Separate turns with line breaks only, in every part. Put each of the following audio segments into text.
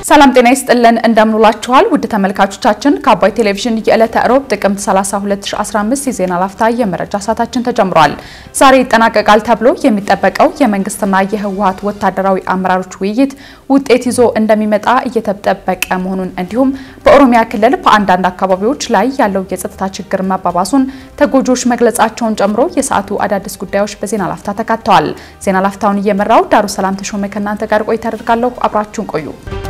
ሰላም ጤና ይስጥልን እንደምንውላችኋል ውድ ተመልካቾቻችን ከአባይ ቴሌቪዥን የዕለተ ሮብ ጥቅምት 30 2015 የዜና ላፍታ የመረጃ ሰዓታችን ተጀምሯል። ዛሬ ይጠናቀቃል ተብሎ የሚጠበቀው የመንግስትና የህወሀት ወታደራዊ አመራሮች ውይይት ውጤት ይዞ እንደሚመጣ እየተጠበቀ መሆኑን እንዲሁም በኦሮሚያ ክልል በአንዳንድ አካባቢዎች ላይ ያለው የጸጥታ ችግር መባባሱን ተጎጂዎች መግለጻቸውን ጨምሮ የሰዓቱ አዳዲስ ጉዳዮች በዜና ላፍታ ተካተዋል። ዜና ላፍታውን እየመራው ዳሩ ሰላም ተሾመ ከእናንተ ጋር ቆይታ አደርጋለሁ። አብራችሁን ቆዩ።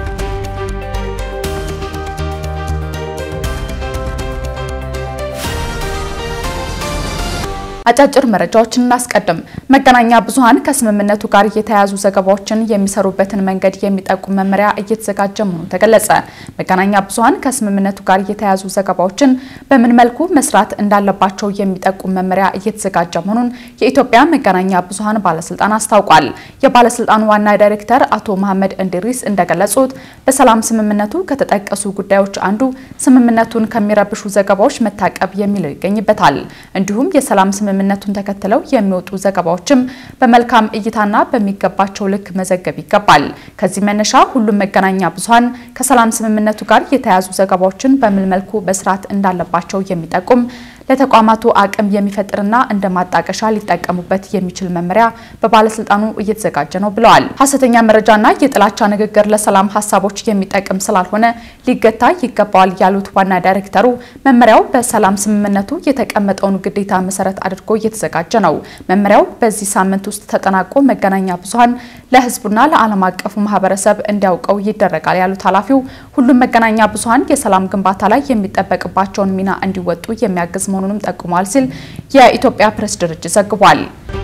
አጫጭር መረጃዎችን እናስቀድም። መገናኛ ብዙኃን ከስምምነቱ ጋር የተያያዙ ዘገባዎችን የሚሰሩበትን መንገድ የሚጠቁም መመሪያ እየተዘጋጀ መሆኑን ተገለጸ። መገናኛ ብዙኃን ከስምምነቱ ጋር የተያያዙ ዘገባዎችን በምን መልኩ መስራት እንዳለባቸው የሚጠቁም መመሪያ እየተዘጋጀ መሆኑን የኢትዮጵያ መገናኛ ብዙኃን ባለስልጣን አስታውቋል። የባለስልጣኑ ዋና ዳይሬክተር አቶ መሐመድ እንድሪስ እንደገለጹት በሰላም ስምምነቱ ከተጠቀሱ ጉዳዮች አንዱ ስምምነቱን ከሚረብሹ ዘገባዎች መታቀብ የሚለው ይገኝበታል። እንዲሁም የሰላም ስምምነቱን ተከትለው የሚወጡ ዘገባዎችም በመልካም እይታና በሚገባቸው ልክ መዘገብ ይገባል። ከዚህ መነሻ ሁሉም መገናኛ ብዙኃን ከሰላም ስምምነቱ ጋር የተያያዙ ዘገባዎችን በምን መልኩ መስራት እንዳለባቸው የሚጠቁም ለተቋማቱ አቅም የሚፈጥርና እንደ ማጣቀሻ ሊጠቀሙበት የሚችል መመሪያ በባለስልጣኑ እየተዘጋጀ ነው ብለዋል። ሐሰተኛ መረጃና የጥላቻ ንግግር ለሰላም ሀሳቦች የሚጠቅም ስላልሆነ ሊገታ ይገባዋል ያሉት ዋና ዳይሬክተሩ መመሪያው በሰላም ስምምነቱ የተቀመጠውን ግዴታ መሰረት አድርጎ እየተዘጋጀ ነው። መመሪያው በዚህ ሳምንት ውስጥ ተጠናቆ መገናኛ ብዙኃን ለሕዝቡና ለዓለም አቀፉ ማህበረሰብ እንዲያውቀው ይደረጋል ያሉት ኃላፊው ሁሉም መገናኛ ብዙኃን የሰላም ግንባታ ላይ የሚጠበቅባቸውን ሚና እንዲወጡ የሚያግዝ መሆኑንም ጠቁሟል ሲል የኢትዮጵያ ፕሬስ ድርጅት ዘግቧል።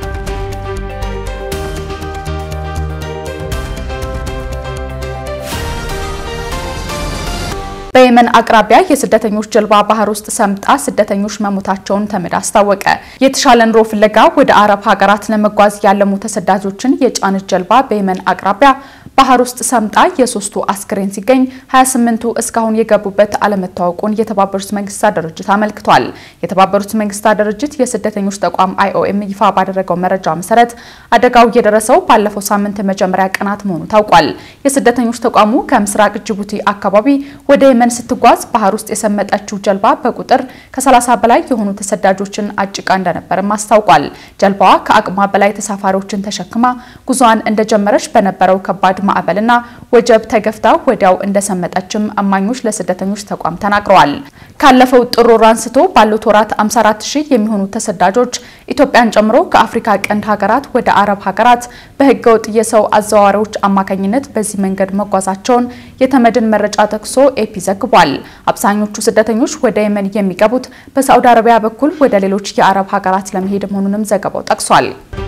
በየመን አቅራቢያ የስደተኞች ጀልባ ባህር ውስጥ ሰምጣ ስደተኞች መሞታቸውን ተመድ አስታወቀ። የተሻለ ኑሮ ፍለጋ ወደ አረብ ሀገራት ለመጓዝ ያለሙ ተሰዳጆችን የጫነች ጀልባ በየመን አቅራቢያ ባህር ውስጥ ሰምጣ የሶስቱ አስክሬን ሲገኝ 28ቱ እስካሁን የገቡበት አለመታወቁን የተባበሩት መንግስታት ድርጅት አመልክቷል። የተባበሩት መንግስታት ድርጅት የስደተኞች ተቋም አይኦኤም ይፋ ባደረገው መረጃ መሰረት አደጋው የደረሰው ባለፈው ሳምንት መጀመሪያ ቀናት መሆኑ ታውቋል። የስደተኞች ተቋሙ ከምስራቅ ጅቡቲ አካባቢ ወደ የመን ስትጓዝ ባህር ውስጥ የሰመጠችው ጀልባ በቁጥር ከ30 በላይ የሆኑ ተሰዳጆችን አጭቃ እንደነበርም አስታውቋል። ጀልባዋ ከአቅሟ በላይ ተሳፋሪዎችን ተሸክማ ጉዞዋን እንደጀመረች በነበረው ከባድ ማዕበልና ወጀብ ተገፍታ ወዲያው እንደሰመጠችም እማኞች ለስደተኞች ተቋም ተናግረዋል። ካለፈው ጥር ወር አንስቶ ባሉት ወራት 54 ሺህ የሚሆኑ ተሰዳጆች ኢትዮጵያን ጨምሮ ከአፍሪካ ቀንድ ሀገራት ወደ አረብ ሀገራት በህገወጥ የሰው አዘዋዋሪዎች አማካኝነት በዚህ መንገድ መጓዛቸውን የተመድን መረጃ ጠቅሶ ኤፒ ዘግቧል። አብዛኞቹ ስደተኞች ወደ የመን የሚገቡት በሳዑዲ አረቢያ በኩል ወደ ሌሎች የአረብ ሀገራት ለመሄድ መሆኑንም ዘገባው ጠቅሷል።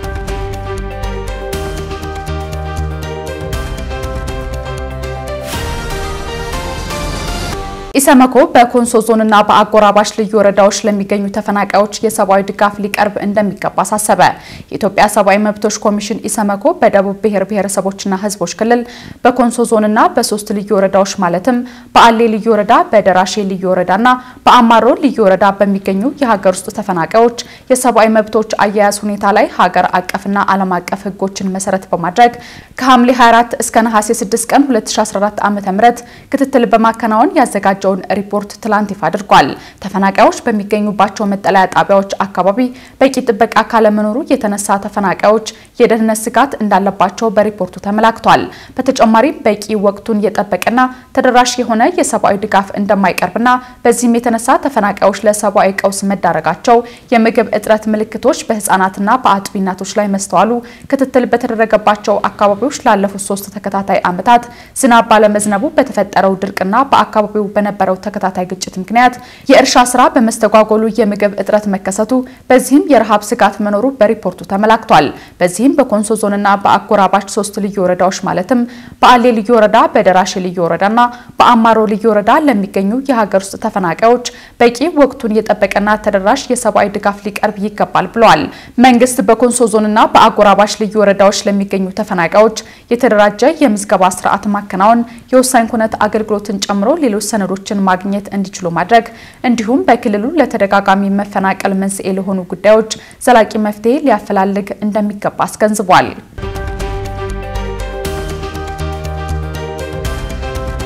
ኢሰመኮ በኮንሶ ዞንና በአጎራባሽ ልዩ ወረዳዎች ለሚገኙ ተፈናቃዮች የሰብአዊ ድጋፍ ሊቀርብ እንደሚገባ አሳሰበ። የኢትዮጵያ ሰብአዊ መብቶች ኮሚሽን ኢሰመኮ በደቡብ ብሔር ብሔረሰቦችና ሕዝቦች ክልል በኮንሶ ዞንና በሶስት ልዩ ወረዳዎች ማለትም በአሌ ልዩ ወረዳ፣ በደራሼ ልዩ ወረዳና በአማሮ ልዩ ወረዳ በሚገኙ የሀገር ውስጥ ተፈናቃዮች የሰብአዊ መብቶች አያያዝ ሁኔታ ላይ ሀገር አቀፍና ዓለም አቀፍ ሕጎችን መሰረት በማድረግ ከሐምሌ 24 እስከ ነሐሴ 6 ቀን 2014 ዓ.ም ክትትል በማከናወን ያዘጋጀ ውን ሪፖርት ትላንት ይፋ አድርጓል። ተፈናቃዮች በሚገኙባቸው መጠለያ ጣቢያዎች አካባቢ በቂ ጥበቃ ካለመኖሩ የተነሳ ተፈናቃዮች የደህንነት ስጋት እንዳለባቸው በሪፖርቱ ተመላክቷል። በተጨማሪም በቂ ወቅቱን የጠበቀና ተደራሽ የሆነ የሰብአዊ ድጋፍ እንደማይቀርብና በዚህም የተነሳ ተፈናቃዮች ለሰብአዊ ቀውስ መዳረጋቸው፣ የምግብ እጥረት ምልክቶች በህፃናትና በአጥቢ እናቶች ላይ መስተዋሉ፣ ክትትል በተደረገባቸው አካባቢዎች ላለፉት ሶስት ተከታታይ ዓመታት ዝናብ ባለመዝነቡ በተፈጠረው ድርቅና በአካባቢው በነበረው ተከታታይ ግጭት ምክንያት የእርሻ ስራ በመስተጓጎሉ የምግብ እጥረት መከሰቱ፣ በዚህም የረሃብ ስጋት መኖሩ በሪፖርቱ ተመላክቷል። በዚህም በኮንሶ ዞንና በአጎራባች ሶስት ልዩ ወረዳዎች ማለትም በአሌ ልዩ ወረዳ፣ በደራሼ ልዩ ወረዳና በአማሮ ልዩ ወረዳ ለሚገኙ የሀገር ውስጥ ተፈናቃዮች በቂ ወቅቱን የጠበቀና ተደራሽ የሰብአዊ ድጋፍ ሊቀርብ ይገባል ብለዋል። መንግስት በኮንሶ ዞንና በአጎራባች ልዩ ወረዳዎች ለሚገኙ ተፈናቃዮች የተደራጀ የምዝገባ ስርዓት ማከናወን፣ የወሳኝ ኩነት አገልግሎትን ጨምሮ ሌሎች ሰነዶችን ማግኘት እንዲችሉ ማድረግ እንዲሁም በክልሉ ለተደጋጋሚ መፈናቀል መንስኤ ለሆኑ ጉዳዮች ዘላቂ መፍትሄ ሊያፈላልግ እንደሚገባ አስገንዝቧል።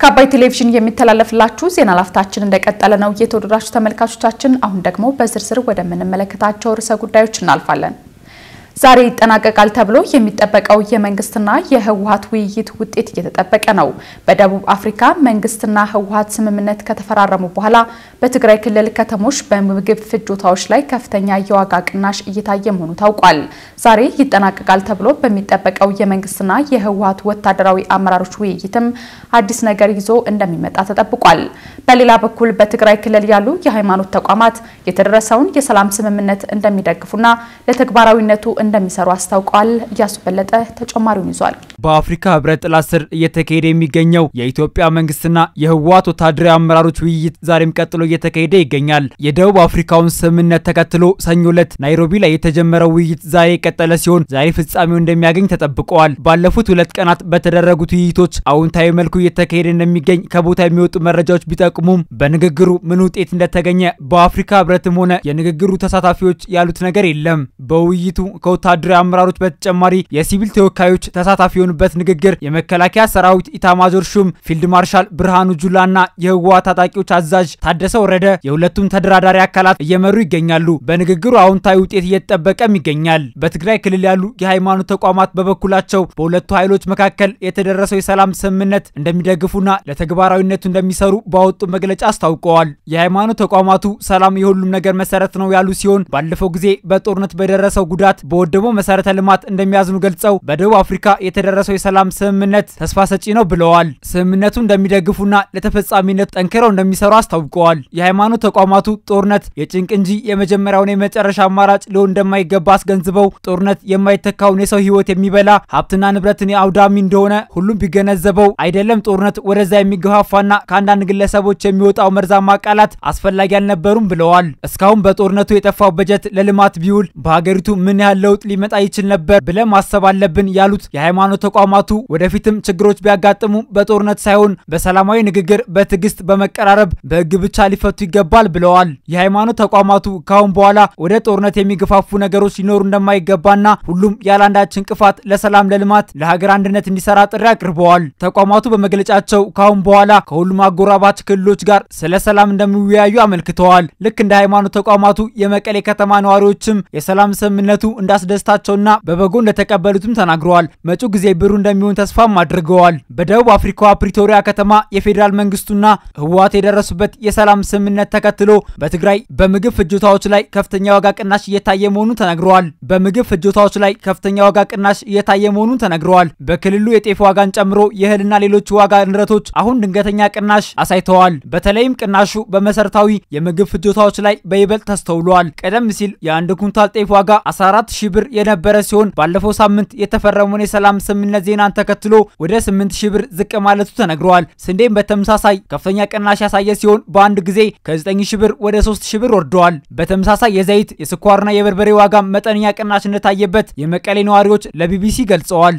ከአባይ ቴሌቪዥን የሚተላለፍላችሁ ዜና ላፍታችን እንደቀጠለ ነው። የተወደዳችሁ ተመልካቾቻችን፣ አሁን ደግሞ በዝርዝር ወደምንመለከታቸው ርዕሰ ጉዳዮች እናልፋለን። ዛሬ ይጠናቀቃል ተብሎ የሚጠበቀው የመንግስትና የህወሀት ውይይት ውጤት እየተጠበቀ ነው። በደቡብ አፍሪካ መንግስትና ህወሀት ስምምነት ከተፈራረሙ በኋላ በትግራይ ክልል ከተሞች በምግብ ፍጆታዎች ላይ ከፍተኛ የዋጋ ቅናሽ እየታየ መሆኑ ታውቋል። ዛሬ ይጠናቀቃል ተብሎ በሚጠበቀው የመንግስትና የህወሀት ወታደራዊ አመራሮች ውይይትም አዲስ ነገር ይዞ እንደሚመጣ ተጠብቋል። በሌላ በኩል በትግራይ ክልል ያሉ የሃይማኖት ተቋማት የተደረሰውን የሰላም ስምምነት እንደሚደግፉና ለተግባራዊነቱ እንደሚሰሩ አስታውቀዋል። እያሱ በለጠ ተጨማሪውን ይዟል።
በአፍሪካ ህብረት ጥላ ስር እየተካሄደ የሚገኘው የኢትዮጵያ መንግስትና የህወሀት ወታደራዊ አመራሮች ውይይት ዛሬም ቀጥሎ እየተካሄደ ይገኛል። የደቡብ አፍሪካውን ስምምነት ተከትሎ ሰኞ ዕለት ናይሮቢ ላይ የተጀመረው ውይይት ዛሬ የቀጠለ ሲሆን ዛሬ ፍጻሜው እንደሚያገኝ ተጠብቀዋል። ባለፉት ሁለት ቀናት በተደረጉት ውይይቶች አዎንታዊ መልኩ እየተካሄደ እንደሚገኝ ከቦታ የሚወጡ መረጃዎች ቢጠቁሙም በንግግሩ ምን ውጤት እንደተገኘ በአፍሪካ ህብረትም ሆነ የንግግሩ ተሳታፊዎች ያሉት ነገር የለም። በውይይቱ ከወታደራዊ አመራሮች በተጨማሪ የሲቪል ተወካዮች ተሳታፊ የሆኑበት ንግግር የመከላከያ ሰራዊት ኢታማጆር ሹም ፊልድ ማርሻል ብርሃኑ ጁላና የህወሀት ታጣቂዎች አዛዥ ታደሰ ወረደ የሁለቱም ተደራዳሪ አካላት እየመሩ ይገኛሉ። በንግግሩ አዎንታዊ ውጤት እየተጠበቀም ይገኛል። በትግራይ ክልል ያሉ የሃይማኖት ተቋማት በበኩላቸው በሁለቱ ኃይሎች መካከል የተደረሰው የሰላም ስምምነት እንደሚደግፉና ለተግባራዊነቱ እንደሚሰሩ ባወጡ መግለጫ አስታውቀዋል። የሃይማኖት ተቋማቱ ሰላም የሁሉም ነገር መሰረት ነው ያሉ ሲሆን ባለፈው ጊዜ በጦርነት በደረሰው ጉዳት በወደመው መሰረተ ልማት እንደሚያዝኑ ገልጸው በደቡብ አፍሪካ የተደረሰው የሰላም ስምምነት ተስፋ ሰጪ ነው ብለዋል። ስምምነቱ እንደሚደግፉና ለተፈጻሚነቱ ጠንክረው እንደሚሰሩ አስታውቀዋል። የሃይማኖት ተቋማቱ ጦርነት የጭንቅ እንጂ የመጀመሪያውን የመጨረሻ አማራጭ ሊሆን እንደማይገባ አስገንዝበው ጦርነት የማይተካውን የሰው ህይወት የሚበላ ሀብትና ንብረትን አውዳሚ እንደሆነ ሁሉም ቢገነዘበው አይደለም ጦርነት ወደዛ የሚገፋፋና ከአንዳንድ ግለሰቦች የሚወጣው መርዛማ ቃላት አስፈላጊ አልነበሩም ብለዋል። እስካሁን በጦርነቱ የጠፋው በጀት ለልማት ቢውል በሀገሪቱ ምን ያህል ለውጥ ሊመጣ ይችል ነበር ብለን ማሰብ አለብን ያሉት የሃይማኖት ተቋማቱ ወደፊትም ችግሮች ቢያጋጥሙ በጦርነት ሳይሆን በሰላማዊ ንግግር፣ በትዕግስት በመቀራረብ በህግ ብቻ ሊፈቱ ይገባል ብለዋል። የሃይማኖት ተቋማቱ ካሁን በኋላ ወደ ጦርነት የሚገፋፉ ነገሮች ሊኖሩ እንደማይገባና ሁሉም ያለአንዳች እንቅፋት ለሰላም፣ ለልማት፣ ለሀገር አንድነት እንዲሰራ ጥሪ አቅርበዋል። ተቋማቱ በመግለጫቸው ካሁን በኋላ ከሁሉም አጎራባች ክልሎች ጋር ስለ ሰላም እንደሚወያዩ አመልክተዋል። ልክ እንደ ሃይማኖት ተቋማቱ የመቀሌ ከተማ ነዋሪዎችም የሰላም ስምምነቱ እንዳስደስታቸውና በበጎ እንደተቀበሉትም ተናግረዋል። መጪው ጊዜ ብሩ እንደሚሆን ተስፋም አድርገዋል። በደቡብ አፍሪካዋ ፕሪቶሪያ ከተማ የፌዴራል መንግስቱና ህወሀት የደረሱበት የሰላም ስምምነት ተከትሎ በትግራይ በምግብ ፍጆታዎች ላይ ከፍተኛ ዋጋ ቅናሽ እየታየ መሆኑን ተነግረዋል። በምግብ ፍጆታዎች ላይ ከፍተኛ ዋጋ ቅናሽ እየታየ መሆኑን ተነግረዋል። በክልሉ የጤፍ ዋጋን ጨምሮ የእህልና ሌሎች ዋጋ ንረቶች አሁን ድንገተኛ ቅናሽ አሳይተዋል። በተለይም ቅናሹ በመሰረታዊ የምግብ ፍጆታዎች ላይ በይበልጥ ተስተውሏል። ቀደም ሲል የአንድ ኩንታል ጤፍ ዋጋ 14 ሺህ ብር የነበረ ሲሆን ባለፈው ሳምንት የተፈረመውን የሰላም ስምምነት ዜናን ተከትሎ ወደ 8 ሺህ ብር ዝቅ ማለቱ ተነግረዋል። ስንዴም በተመሳሳይ ከፍተኛ ቅናሽ ያሳየ ሲሆን በአንድ ጊዜ ከ9 ሺህ ብር ወደ 3 ሺህ ብር ወርደዋል። በተመሳሳይ የዘይት የስኳርና የበርበሬ ዋጋ መጠነኛ ቅናሽ እንደታየበት የመቀሌ ነዋሪዎች ለቢቢሲ ገልጸዋል።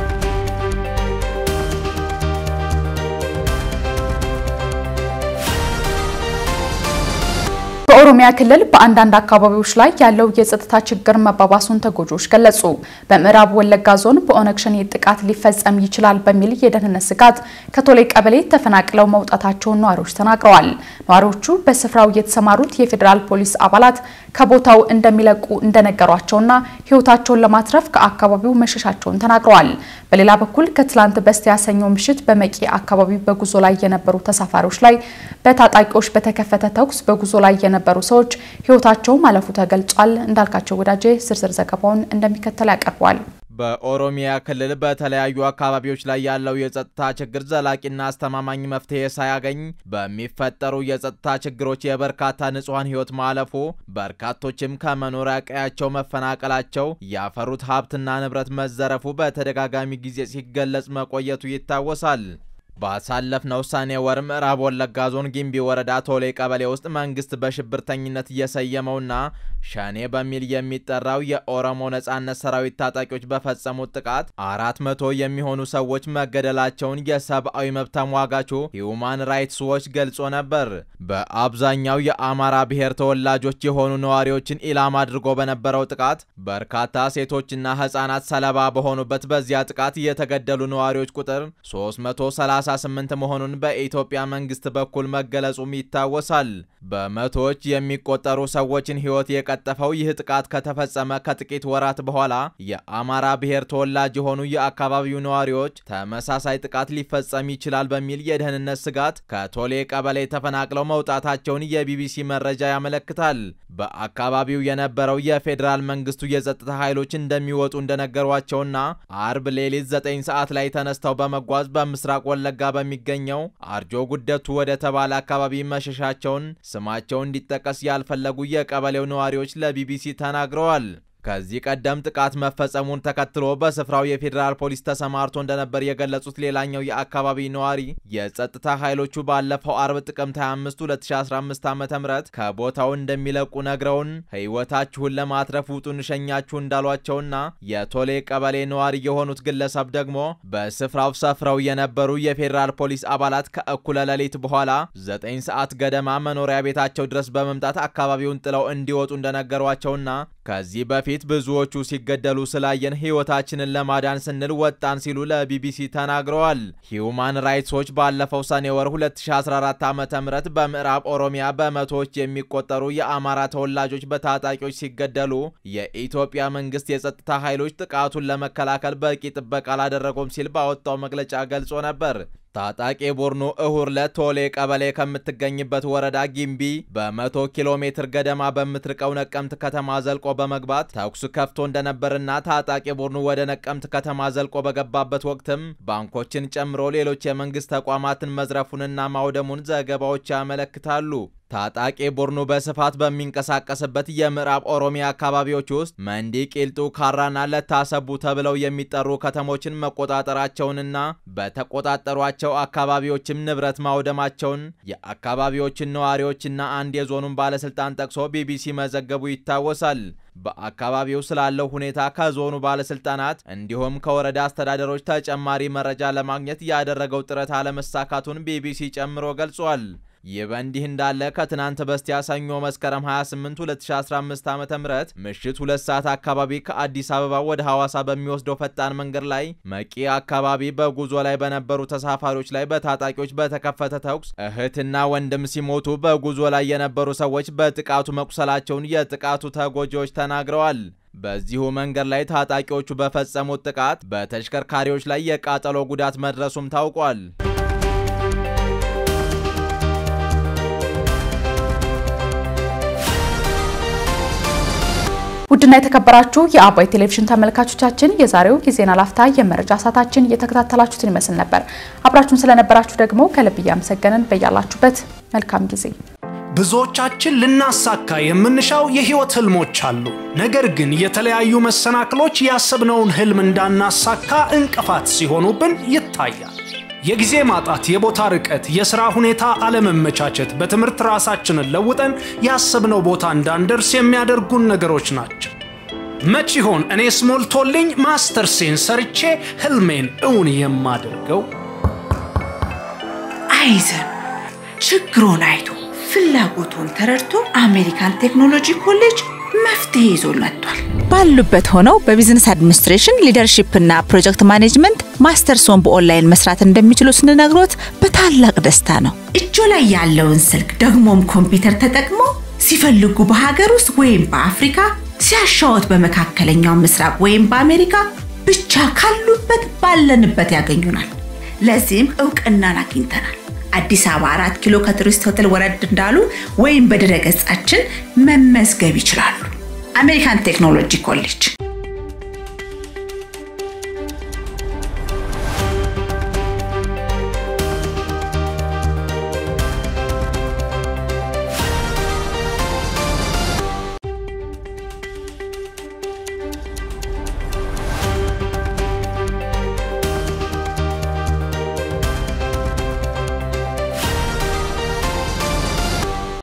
በኦሮሚያ ክልል በአንዳንድ አካባቢዎች ላይ ያለው የጸጥታ ችግር መባባሱን ተጎጂዎች ገለጹ። በምዕራብ ወለጋ ዞን በኦነግ ሸኔ ጥቃት ሊፈጸም ይችላል በሚል የደህንነት ስጋት ከቶሌ ቀበሌ ተፈናቅለው መውጣታቸውን ነዋሪዎች ተናግረዋል። ነዋሪዎቹ በስፍራው የተሰማሩት የፌዴራል ፖሊስ አባላት ከቦታው እንደሚለቁ እንደነገሯቸውና ሕይወታቸውን ለማትረፍ ከአካባቢው መሸሻቸውን ተናግረዋል። በሌላ በኩል ከትላንት በስቲያ ሰኞ ምሽት በመቂ አካባቢ በጉዞ ላይ የነበሩ ተሳፋሪዎች ላይ በታጣቂዎች በተከፈተ ተኩስ በጉዞ ላይ የነበሩ ሰዎች ህይወታቸው ማለፉ ተገልጿል። እንዳልካቸው ወዳጄ ዝርዝር ዘገባውን እንደሚከተል ያቀርበዋል።
በኦሮሚያ ክልል በተለያዩ አካባቢዎች ላይ ያለው የጸጥታ ችግር ዘላቂና አስተማማኝ መፍትሄ ሳያገኝ በሚፈጠሩ የጸጥታ ችግሮች የበርካታ ንጹሐን ህይወት ማለፉ፣ በርካቶችም ከመኖሪያ ቀያቸው መፈናቀላቸው፣ ያፈሩት ሀብትና ንብረት መዘረፉ በተደጋጋሚ ጊዜ ሲገለጽ መቆየቱ ይታወሳል። ባሳለፍነው ሰኔ ወር ምዕራብ ወለጋ ዞን ጊምቢ ወረዳ ቶሌ ቀበሌ ውስጥ መንግስት በሽብርተኝነት እየሰየመውና ሸኔ በሚል የሚጠራው የኦሮሞ ነጻነት ሰራዊት ታጣቂዎች በፈጸሙት ጥቃት አራት መቶ የሚሆኑ ሰዎች መገደላቸውን የሰብአዊ መብት ተሟጋቹ ሂዩማን ራይትስ ዎች ገልጾ ነበር። በአብዛኛው የአማራ ብሔር ተወላጆች የሆኑ ነዋሪዎችን ኢላማ አድርጎ በነበረው ጥቃት በርካታ ሴቶችና ህጻናት ሰለባ በሆኑበት በዚያ ጥቃት የተገደሉ ነዋሪዎች ቁጥር 330 38 መሆኑን በኢትዮጵያ መንግስት በኩል መገለጹም ይታወሳል። በመቶዎች የሚቆጠሩ ሰዎችን ሕይወት የቀጠፈው ይህ ጥቃት ከተፈጸመ ከጥቂት ወራት በኋላ የአማራ ብሔር ተወላጅ የሆኑ የአካባቢው ነዋሪዎች ተመሳሳይ ጥቃት ሊፈጸም ይችላል በሚል የደህንነት ስጋት ከቶሌ ቀበሌ ተፈናቅለው መውጣታቸውን የቢቢሲ መረጃ ያመለክታል። በአካባቢው የነበረው የፌዴራል መንግስቱ የጸጥታ ኃይሎች እንደሚወጡ እንደነገሯቸውና አርብ ሌሊት 9 ሰዓት ላይ ተነስተው በመጓዝ በምስራቅ ወለጋ በሚገኘው አርጆ ጉደቱ ወደ ተባለ አካባቢ መሸሻቸውን ስማቸው እንዲጠቀስ ያልፈለጉ የቀበሌው ነዋሪዎች ለቢቢሲ ተናግረዋል። ከዚህ ቀደም ጥቃት መፈጸሙን ተከትሎ በስፍራው የፌዴራል ፖሊስ ተሰማርቶ እንደነበር የገለጹት ሌላኛው የአካባቢ ነዋሪ የጸጥታ ኃይሎቹ ባለፈው አርብ ጥቅምት 25 2015 ዓ.ም ከቦታው እንደሚለቁ ነግረውን ሕይወታችሁን ለማትረፍ ውጡ እንሸኛችሁ እንዳሏቸውና የቶሌ ቀበሌ ነዋሪ የሆኑት ግለሰብ ደግሞ በስፍራው ሰፍረው የነበሩ የፌዴራል ፖሊስ አባላት ከእኩለ ሌሊት በኋላ 9 ሰዓት ገደማ መኖሪያ ቤታቸው ድረስ በመምጣት አካባቢውን ጥለው እንዲወጡ እንደነገሯቸውና ከዚህ በፊት ብዙዎቹ ሲገደሉ ስላየን ሕይወታችንን ለማዳን ስንል ወጣን ሲሉ ለቢቢሲ ተናግረዋል። ሂዩማን ራይትስ ዎች ባለፈው ሰኔ ወር 2014 ዓ.ም በምዕራብ ኦሮሚያ በመቶዎች የሚቆጠሩ የአማራ ተወላጆች በታጣቂዎች ሲገደሉ የኢትዮጵያ መንግስት የጸጥታ ኃይሎች ጥቃቱን ለመከላከል በቂ ጥበቃ አላደረጉም ሲል ባወጣው መግለጫ ገልጾ ነበር። ታጣቂ ቡድኑ እሁድ ዕለት ቶሌ ቀበሌ ከምትገኝበት ወረዳ ጊምቢ በመቶ ኪሎ ሜትር ገደማ በምትርቀው ነቀምት ከተማ ዘልቆ በመግባት ተኩስ ከፍቶ እንደነበርና ታጣቂ ቡድኑ ወደ ነቀምት ከተማ ዘልቆ በገባበት ወቅትም ባንኮችን ጨምሮ ሌሎች የመንግስት ተቋማትን መዝረፉንና ማውደሙን ዘገባዎች ያመለክታሉ። ታጣቂ ቡድኑ በስፋት በሚንቀሳቀስበት የምዕራብ ኦሮሚያ አካባቢዎች ውስጥ መንዲ፣ ቂልጡ፣ ካራና ለታሰቡ ተብለው የሚጠሩ ከተሞችን መቆጣጠራቸውንና በተቆጣጠሯቸው አካባቢዎችም ንብረት ማውደማቸውን የአካባቢዎችን ነዋሪዎችና አንድ የዞኑን ባለስልጣን ጠቅሶ ቢቢሲ መዘገቡ ይታወሳል። በአካባቢው ስላለው ሁኔታ ከዞኑ ባለስልጣናት እንዲሁም ከወረዳ አስተዳደሮች ተጨማሪ መረጃ ለማግኘት ያደረገው ጥረት አለመሳካቱን ቢቢሲ ጨምሮ ገልጿል። ይህ በእንዲህ እንዳለ ከትናንት በስቲያ ሰኞ መስከረም 28 2015 ዓ ም ምሽት ሁለት ሰዓት አካባቢ ከአዲስ አበባ ወደ ሐዋሳ በሚወስደው ፈጣን መንገድ ላይ መቂ አካባቢ በጉዞ ላይ በነበሩ ተሳፋሪዎች ላይ በታጣቂዎች በተከፈተ ተኩስ እህትና ወንድም ሲሞቱ በጉዞ ላይ የነበሩ ሰዎች በጥቃቱ መቁሰላቸውን የጥቃቱ ተጎጂዎች ተናግረዋል። በዚሁ መንገድ ላይ ታጣቂዎቹ በፈጸሙት ጥቃት በተሽከርካሪዎች ላይ የቃጠሎ ጉዳት መድረሱም ታውቋል።
ውድና የተከበራችሁ የአባይ ቴሌቪዥን ተመልካቾቻችን የዛሬው የዜና ላፍታ የመረጃ ሰዓታችን እየተከታተላችሁትን ይመስል ነበር። አብራችሁን ስለነበራችሁ ደግሞ ከልብ እያመሰገንን በያላችሁበት መልካም ጊዜ።
ብዙዎቻችን ልናሳካ የምንሻው የህይወት ህልሞች አሉ። ነገር ግን የተለያዩ መሰናክሎች ያሰብነውን ህልም እንዳናሳካ እንቅፋት ሲሆኑብን ይታያል። የጊዜ ማጣት፣ የቦታ ርቀት፣ የሥራ ሁኔታ አለመመቻቸት፣ በትምህርት ራሳችንን ለውጠን ያሰብነው ቦታ እንዳንደርስ የሚያደርጉን ነገሮች ናቸው። መች ይሆን እኔስ ሞልቶልኝ ማስተርሴን ሰርቼ ህልሜን እውን የማደርገው?
አይዘን ችግሮን አይቶ ፍላጎቱን ተረድቶ አሜሪካን ቴክኖሎጂ ኮሌጅ መፍትሄ ይዞ መጥቷል።
ባሉበት ሆነው በቢዝነስ አድሚኒስትሬሽን ሊደርሺፕ እና ፕሮጀክት ማኔጅመንት ማስተርሶን በኦንላይን መስራት እንደሚችሉ ስንነግሮት በታላቅ ደስታ ነው።
እጆ ላይ ያለውን ስልክ ደግሞም ኮምፒውተር ተጠቅሞ ሲፈልጉ በሀገር ውስጥ ወይም በአፍሪካ ሲያሻወት በመካከለኛው ምስራቅ ወይም በአሜሪካ ብቻ ካሉበት ባለንበት ያገኙናል። ለዚህም እውቅናን አግኝተናል። አዲስ አበባ አራት ኪሎ ከቱሪስት ሆቴል ወረድ እንዳሉ ወይም በድረ ገጻችን መመዝገብ ይችላሉ። አሜሪካን ቴክኖሎጂ ኮሌጅ